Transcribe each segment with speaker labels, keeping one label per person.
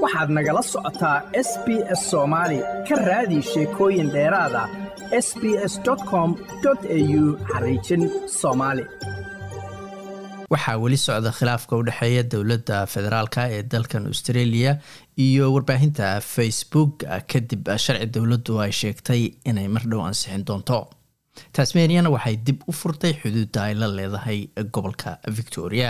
Speaker 1: waxaad nagala socotaa s b s soomaali ka raadi sheekooyin dheeraada s b s com au xariijin soomaali
Speaker 2: waxaa weli socda khilaafka u dhexeeya dowladda federaalk ee dalkan australia iyo warbaahinta facebook kadib sharci dowladdu ay sheegtay inay mar dhow ansixin doonto tasmaniana waxay dib u furtay xuduudda ay la leedahay gobolka victoria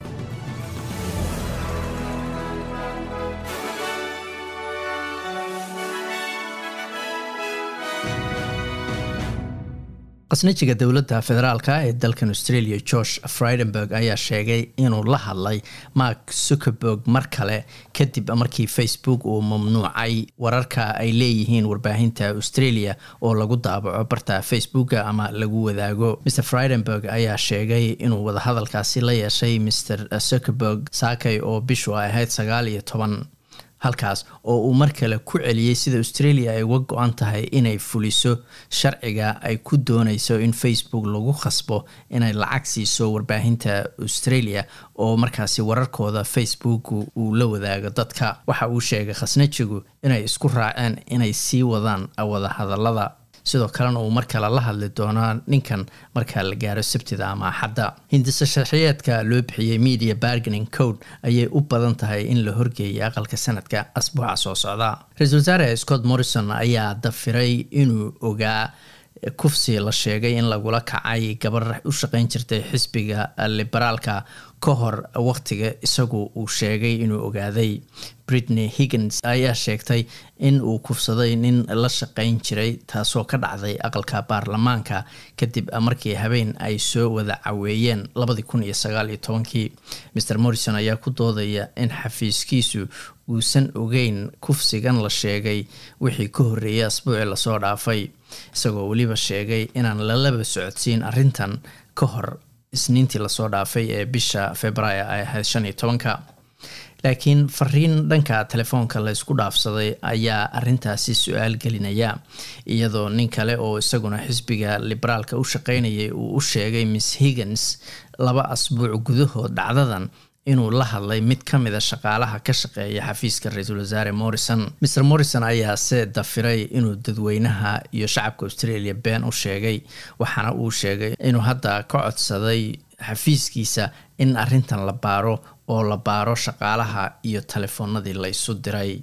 Speaker 2: qasnajiga dowladda federaalk ee dalkan australia george fridenberg ayaa sheegay inuu la hadlay mark zuckerberg mar kale kadib markii facebook uu mamnuucay wararka ay leeyihiin warbaahinta australia oo lagu daabaco barta facebooka ama lagu wadaago mr fridenberg ayaa sheegay inuu wadahadalkaasi la yeeshay mr zuckerberg saakay oo bishu ay ahayd sagaal iyo toban halkaas oo uu mar kale ku celiyey sida australia ay uga go-an tahay inay fuliso sharciga ay ku dooneyso in facebook lagu khasbo inay lacag siiso warbaahinta australia oo markaasi wararkooda facebook uu la wadaago dadka waxa uu sheegay khasnajigu inay isku raaceen inay sii wadaan wadahadalada sidoo kalena uu mar kale la hadli doonaa ninkan marka la gaaro sabtida ama axadda hindisa sharxiyeedka loo bixiyey media barganing code ayay u badan tahay in la horgeeyay aqalka sanadka asbuuca soo socda ra-iisul wasaare scott morrison ayaa dafiray inuu ogaa kufsi la sheegay in lagula kacay gabar u shaqeyn jirtay xisbiga liberaalka ka hor waqtiga isagu uu sheegay inuu ogaaday britney higgins ayaa sheegtay in uu kufsaday nin la shaqeyn jiray taasoo ka dhacday aqalka baarlamaanka kadib markii habeen ay soo wada caweeyeen labadii kun iyo sagaal iyo tobankii mr morrison ayaa ku doodaya in xafiiskiisu uusan ogeyn kufsigan la sheegay wixii ka horreeyay asbuuci lasoo dhaafay isagoo weliba sheegay inaan lalaba socodsiin arrintan ka hor isniintii lasoo dhaafay ee bisha februaayo ay ahayd shan iyo tobanka laakiin fariin dhanka telefoonka la ysku dhaafsaday ayaa arintaasi su-aal gelinaya iyadoo nin kale oo isaguna xisbiga liberaalka u shaqeynayay uu u sheegay miss higgins laba asbuuc gudahood dhacdadan inuu la hadlay mid ka mida shaqaalaha ka shaqeeya xafiiska ra-iisul wasaare morrison mr morrison ayaa se dafiray inuu dadweynaha iyo shacabka australia been u sheegay waxaana uu sheegay inuu hadda ka codsaday xafiiskiisa in arrintan la baaro oo la baaro shaqaalaha iyo telefoonadii la isu diray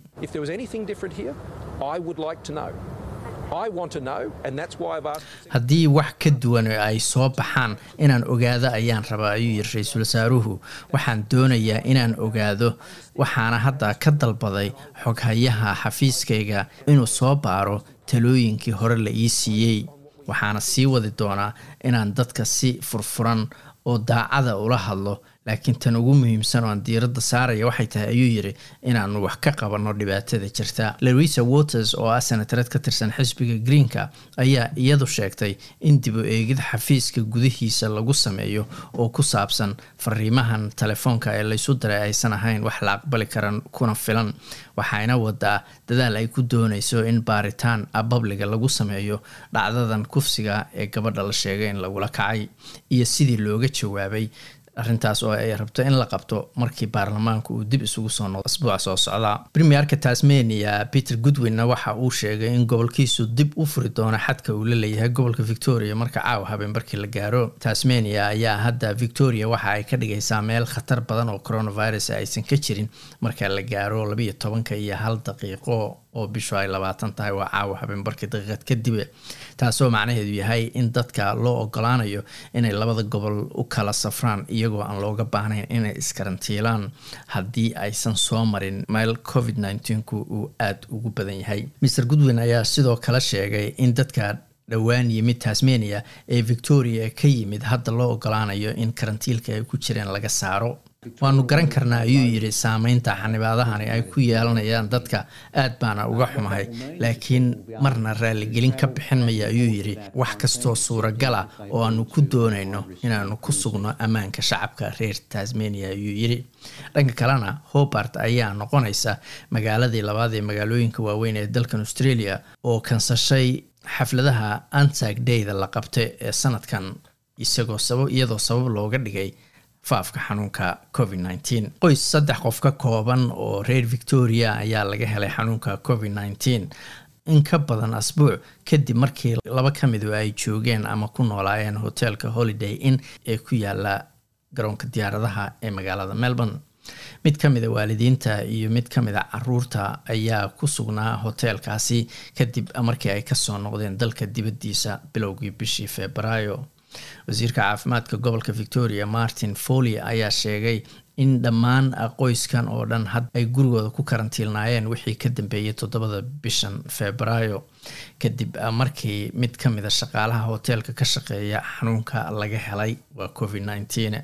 Speaker 2: haddii wax ka duwan ay soo baxaan inaan ogaado ayaan rabaa ayuu yiri ra-iisul wasaaruhu waxaan doonayaa inaan ogaado waxaana hadda ka dalbaday xoghayaha xafiiskayga inuu soo baaro talooyinkii hore la ii siiyey waxaana sii wadi doonaa inaan dadka si furfuran oo daacada ula hadlo laakiin tan ugu muhiimsan oo aan diiradda saaraya waxay tahay ayuu yiri inaanu wax ka qabanno dhibaatada jirta louisa waters oo ah senatareed ka tirsan xisbiga greenka ayaa iyadu sheegtay in dib u eegid xafiiska gudihiisa lagu sameeyo oo ku saabsan fariimahan telefoonka ee laysu diray aysan ahayn wax la aqbali karan kuna filan waxayna wadaa dadaal ay ku dooneyso in baaritaan babliga lagu sameeyo dhacdadan kufsiga ee gabadha la sheegay in lagula kacay iyo sidii looga jawaabay arrintaas oo ay rabto in la qabto markii baarlamaanku uu dib isugu soo noqdo asbuuca soo socda premierka tasmania peter goodwinna waxa uu sheegay in gobolkiisu dib u furi doono xadka uu la leeyahay gobolka victoria marka caawa habeen markii la gaaro tasmania ayaa hadda victoria waxa ay ka dhigaysaa meel khatar badan oo coronavirus aysan ka jirin marka la gaaro labiiyo tobanka iyo hal daqiiqo oo bishu ay labaatan tahay waa caawa habeenbarkii daqiiqad kadib taasoo macnaheedu yahay in dadka loo ogolaanayo inay labada gobol u kala safraan iyagoo aan looga baahnayn inay iskarantiilaan haddii aysan soo marin meel covid nneteen-ku uu aada ugu badan yahay mr goodwin ayaa sidoo kale sheegay in dadka dhowaan yimid tasmania ee victoria ka yimid hadda loo ogolaanayo in karantiilka ay ku jireen laga saaro waanu garan karnaa ayuu yidhi saameynta xanibaadahani ay ku yeelanayaan dadka aad baana uga xumahay laakiin marna raaligelin ka bixin maya ayuu yidhi wax kastoo suuragala oo aanu ku doonayno inaanu ku sugno ammaanka shacabka reer tasmania ayuu yidhi dhanka kalena hobart ayaa noqonaysa magaaladii labaad ee magaalooyinka waaweyn ee dalkan australia oo kansashay xafladaha antag dayda la qabtay ee sanadkan isagoo sabab iyadoo sabab looga dhigay faafka xanuunka covid nteen qoys saddex qof ka kooban oo reer victoria ayaa laga helay xanuunka covid nteen in ka badan asbuuc kadib markii laba ka midu ay joogeen ama ku noolaayeen hoteelka holiday inn ee ku yaala garoonka diyaaradaha ee magaalada melbourne mid ka mida waalidiinta iyo mid ka mid a caruurta ayaa ku sugnaa hoteelkaasi kadib markii ay kasoo noqdeen dalka dibaddiisa bilowgii bishii febraayo wasiirka caafimaadka gobolka victoria martin foley ayaa sheegay in dhammaan qoyskan oo dhan had ay gurigooda ku karantiilnaayeen wixii ka dambeeyay toddobada bishan febraayo kadib markii mid ka mida shaqaalaha hoteelka ka shaqeeya xanuunka laga helay waa covid nteen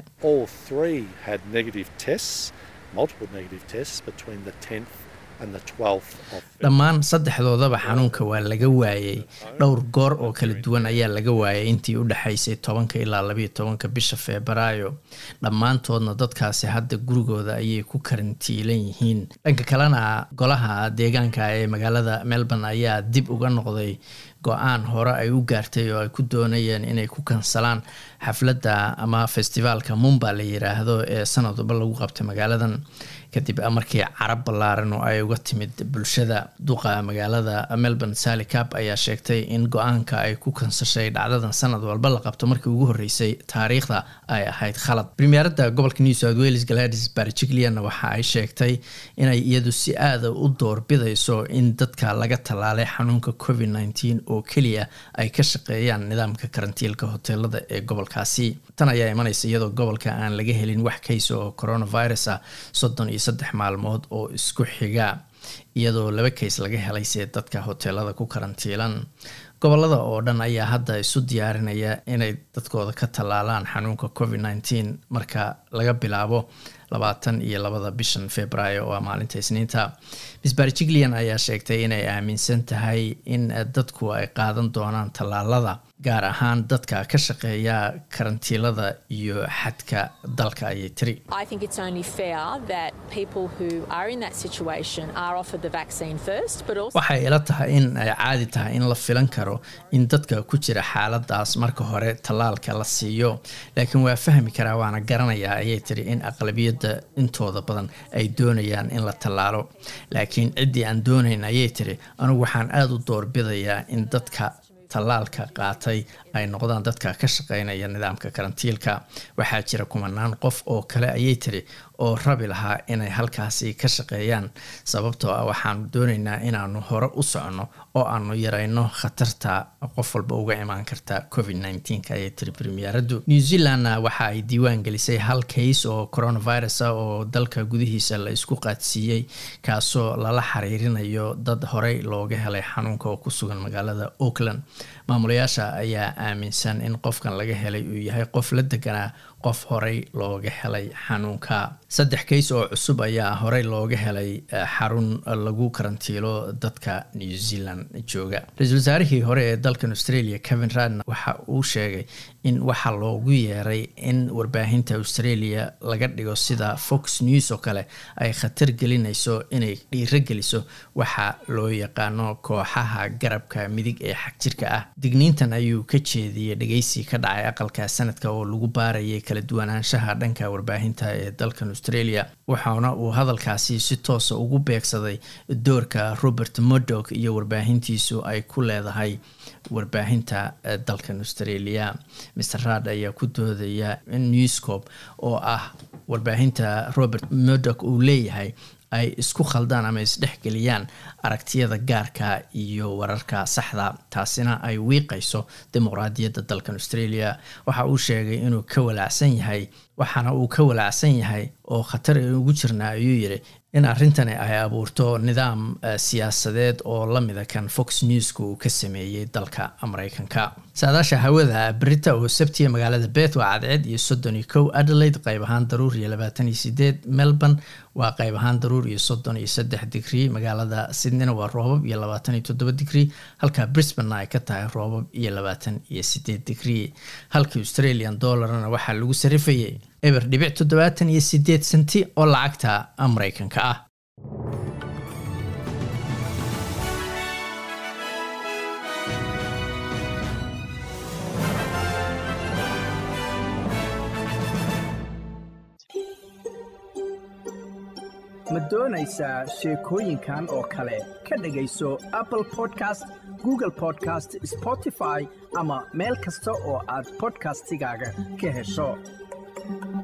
Speaker 2: dhammaan saddexdoodaba xanuunka waa laga waayey dhowr goor oo kala duwan ayaa laga waayay intii u dhexaysay tobanka ilaa labayo tobanka bisha febraayo dhammaantoodna dadkaasi hadda gurigooda ayay ku karantiilan yihiin dhanka kalena golaha deegaanka ee magaalada melbourne ayaa dib uga noqday go-aan hore ay u gaartay oo ay ku doonayeen inay ku kansalaan xafladda ama festivaalka mumba la yiraahdo ee sanadba lagu qabtay magaaladan kadib markii carab ballaaran oo ay uga timid bulshada duqa magaalada melbourne sally cap ayaa sheegtay in go-aanka ay ku kansashay dhacdadan sanad walba la qabto markii ugu horreysay taariikhda ay ahayd khalad premierada gobolka new south wales gladys barjiglianna waxa ay sheegtay inay iyadu si aada u doorbidayso in dadka laga tallaalay xanuunka covid nteen oo keliya ay ka shaqeeyaan nidaamka karantiilka hoteelada ee gobolkaasi tan ayaa imanaysa iyadoo gobolka aan laga helin wax kaysa oo coronavirus ah soddon iyo saddex maalmood oo isku xiga iyadoo laba kays laga helay see dadka hoteelada ku karantiilan gobolada oo dhan ayaa hadda isu diyaarinaya inay dadkooda ka tallaalaan xanuunka covid nteen marka laga bilaabo labaatan iyo labada bishan februaayo oo maalinta isniinta miss barjiglian ayaa sheegtay inay aaminsan tahay in dadku ay qaadan doonaan tallaalada gaar ahaan dadka ka shaqeeya karantiilada iyo xadka dalka ayay tiri waxay ila tahay in ay caadi tahay in la filan karo in dadka ku jira xaaladaas marka hore tallaalka la siiyo laakiin waa fahmi karaa waana garanayaa ayay tiri in aqlabiyadda intooda badan ay doonayaan in la tallaalo laakiin ciddii aan doonayn ayay tiri anigu waxaan aada u doorbidayaa in dadka tallaalka qaatay ay noqdaan dadka ka shaqeynaya nidaamka karantiilka waxaa jira kumanaan qof oo kale ayay tiri oo rabi lahaa inay halkaasi ka shaqeeyaan sababtoo ah waxaanu doonaynaa inaanu hore u soconno oo aanu yarayno khatarta qof walba uga imaan karta covid nteen ayay tiri premieradu new zealandna waxa ay diiwaan gelisay hal kays oo coronavirus ah oo dalka gudihiisa la isku qaadsiiyey kaasoo lala xiriirinayo dad horey looga helay xanuunka oo ku sugan magaalada auckland maamulayaasha ayaa aaminsan in qofkan laga helay uu yahay qof la deganaa qof horey looga helay xanuunka saddex kays oo cusub ayaa horey looga helay xarun lagu karantiilo dadka new zealand jooga ra-iisul wasaarihii hore ee dalkan australia kevin radna waxa uu sheegay in waxaa loogu yeeray in warbaahinta australia laga dhigo sida fox news oo kale ay khatar gelinayso inay dhiiro geliso waxa loo yaqaano kooxaha garabka midig ee xagjirka ah digniintan ayuu ka jeediyey dhegeysi ka dhacay aqalka sanadka oo lagu baarayay kala duwanaanshaha dhanka warbaahinta ee dalkan australia waxaana uu hadalkaasi si toosa ugu beegsaday doorka robert murdock iyo warbaahintiisu ay ku leedahay warbaahinta dalkan australia mr rad ayaa ku doodaya in newscop oo ah warbaahinta robert murdock uu leeyahay ay isku khaldaan ama isdhexgeliyaan aragtiyada gaarka iyo wararka saxda taasina ay wiiqayso dimuqraadiyadda dalkan australia waxa uu sheegay inuu ka walaacsan yahay waxaana uu ka walaacsan yahay oo khatar ugu jirnaa ayuu yidhi in arrintani ay abuurto nidaam siyaasadeed oo lamida kan fox newska uu ka sameeyey dalka mareykanka saadaasha hawada berita oo sabtiya magaalada bet waa cadceed iyo soddon iyo kow adelaide qayb ahaan daruur iyo labaatan iyo sideed melbourne waa qayb ahaan daruur iyo soddon iyo saddex digrii magaalada sydneyna waa roobab iyo labaatan iyo toddoba digrii halka brisbanna ay ka tahay roobab iyo labaatan iyo sideed digrii halka australian dollarna waxaa lagu sarifayay eber dhibic toddobaatan iyo sideed senti oo lacagta mareykanka ah
Speaker 1: ma doonaysaa sheekooyinkan oo kale ka dhegayso apple podcast google podcast spotify ama meel kasta oo aad bodkastigaaga ka hesho